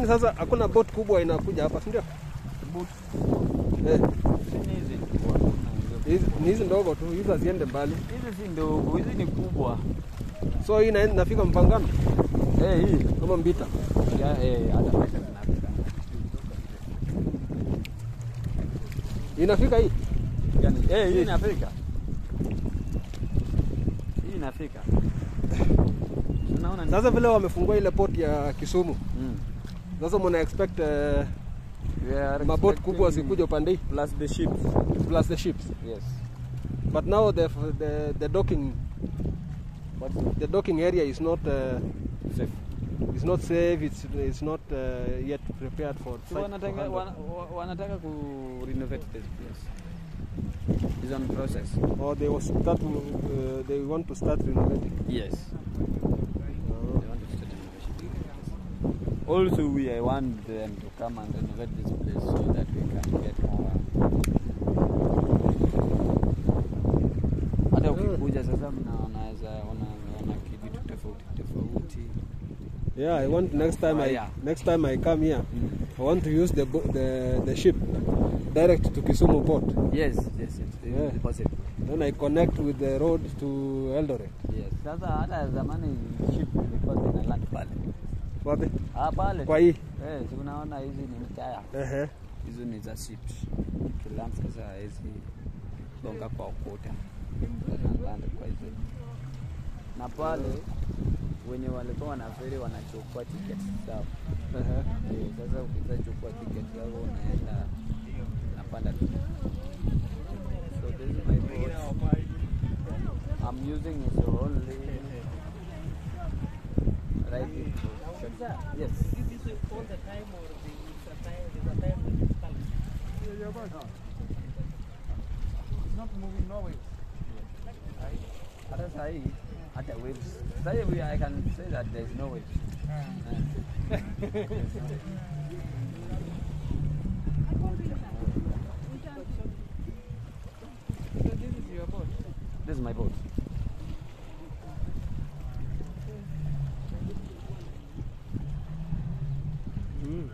Lakini sasa hakuna boat kubwa inakuja hapa, si ndio? Boat. Eh, Sini hizi tu, hakuna hizo. hizi ni hizi ndogo tu, hizi haziende mbali. Hizi si ndogo, hizi ni kubwa. So hii ina- inafika Mpangano Eh, hii. kama Mbita. Ya, eh, hata pesa zinafika. Inafika hii. Gani? Eh, hii inafika. Hii inafika. Unaona ni? Sasa vile wamefungua ile port ya Kisumu, Mm. sasa mna expect uh, We are maboat expecting kubwa zikuja upande hii plus the ships. plus the ships. Yes. But now the the, the docking But the docking area is not uh, safe. is not safe. It's it's not uh, yet prepared for. So such wanataka handle. wana, wa- wanataka ku renovate this place. Is on process. or they will start. Uh, they want to start renovating. Yes. Uh, They want to start renovation. Also, we I want them to come and renovate this place so that we can get more. Hata ukikuja sasa mnaonaweza ona kitu tofauti tofauti. yeah, I want next time I Fire. next time I come here, Mm. I want to use the bo- the the ship direct to Kisumu port. Yes, yes, it's Yeah. possible. Then I connect with the road to Eldoret. Yes. Sasa hata zamani ship ilikuwa zina land pale. Wapi? Ah, pale. Kwa hii. Eh, si unaona hizi ni mtaya. Ehe. Hizo ni za ships. Kilam sasa hizi gonga kwa ukuta. Na land kwa hizo. Na pale wenye walikuwa wanaferi wanachukua tiketi zao. Ehe. Eh, Sasa ukishachukua tiketi yako unaenda napanda tu. So this is my boat. I'm using it only right in Yes. Hata sahi hata waves. Sahi we I can say that there is no waves. Eh. This is my boat. Mm.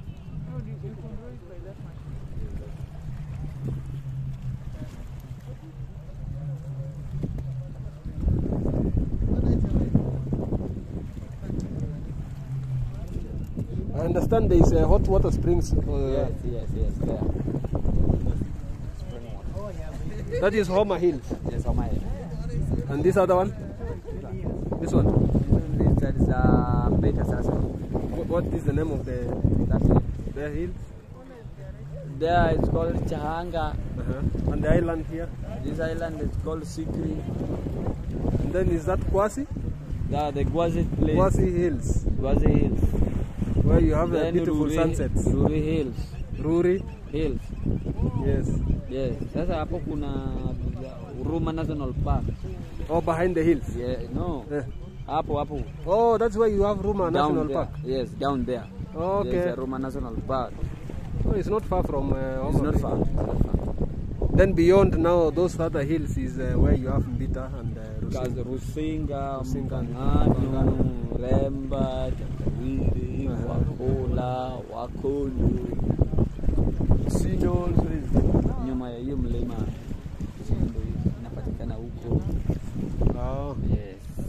I understand there is a hot water springs. Uh, Yes, yes, yes. There. That is Homa Hills. Yes, on my And this other one? This one? That is uh, beta sasa. What, what is the name of the, That's it. the hill? There it's called Chahanga. Uh-huh. And the island here? This island is called Sikri. And then is that Kwasi? The, the Gwazi place. Kwasi Hills, Gwazi Hills. where you have a Then beautiful Ruri- sunsets. Ruri Hills. Ruri? Hills. Yes. Yes. Sasa hapo kuna Uruma National Park. Oh, behind the hills. Yeah, no. Eh. Hapo hapo. Oh, that's where you have Ruma down National there. Park. Yes, down there. Okay. There's a Ruma National Park. Oh, it's not far from uh, It's Homa not Bay. far. It's not far. Then beyond now, those other hills is uh, where you have Mbita and uh, Because Rusinga. Rusinga, Rusinga, Mkangano, Remba, Tatawili, Uh-huh. Wakola, Wakolu. Sindo also is nyuma ya hiyo mlima. Sindo inapatikana huko. Oh. Yes.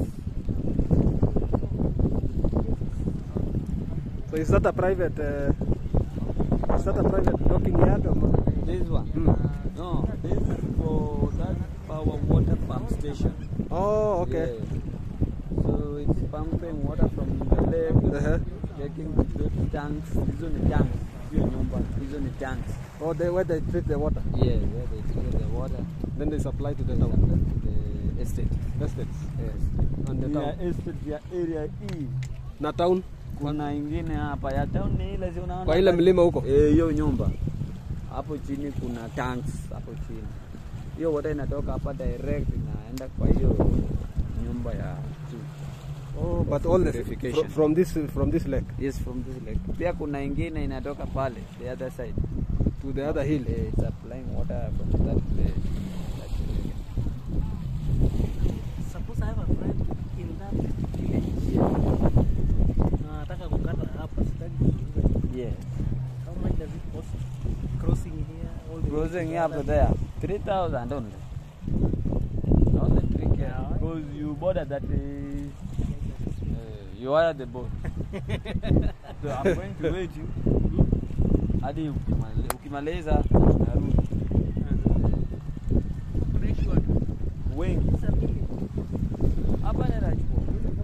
So is that a private? Uh, is that a private docking yard? Or not? This one. Hmm. No, this is for that power water pump station. Oh, okay. Yeah. So it's pumping water from the lake, Uh-huh. taking to the tanks. Hizo ni tanks. Hiyo nyumba, hizo ni tanks. Oh, they, where they treat the water. Yeah, where they take the water. Then they supply to the They town. supply to the estate. Estates. Yes. And the Ya town. estate ya area E. Na town? Kuna ingine hapa ya town ni ile si unaona. Kwa ile mlima huko? Eh, hiyo nyumba. Hapo chini kuna tanks hapo chini. Hiyo water inatoka hapa direct inaenda kwa hiyo nyumba ya juu. Oh, but all the Purification. fr- from this from this lake Yes, from this lake. Pia kuna ingine inatoka pale, the other side. to the other hill. Eh, It's supplying water from that place. That area. Suppose I have a friend in that village. Na nataka kukata hapa, sitaki kuzungumza cruising up there. 3,000 only. Only 3K. Because you board at that, uh, uh, you are at the boat. so I'm going to wait you. Hadi ukimale- ukimaliza narudi. Wengi. Hapa ni Rajpo.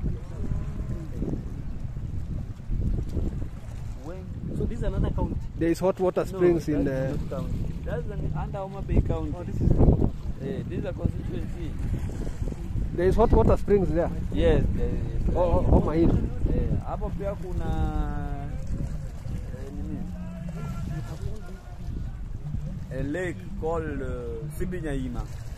Wengi. So this is another county. There is hot water springs no, in that's uh, not county. That's an, under Homa Bay County. Oh, this is Eh, this is a constituency. there is hot water springs there. Yes, there is. Oh, oh, Homa Hill. Eh, hapo pia kuna eh, nini? A lake called uh, Sibinyaima.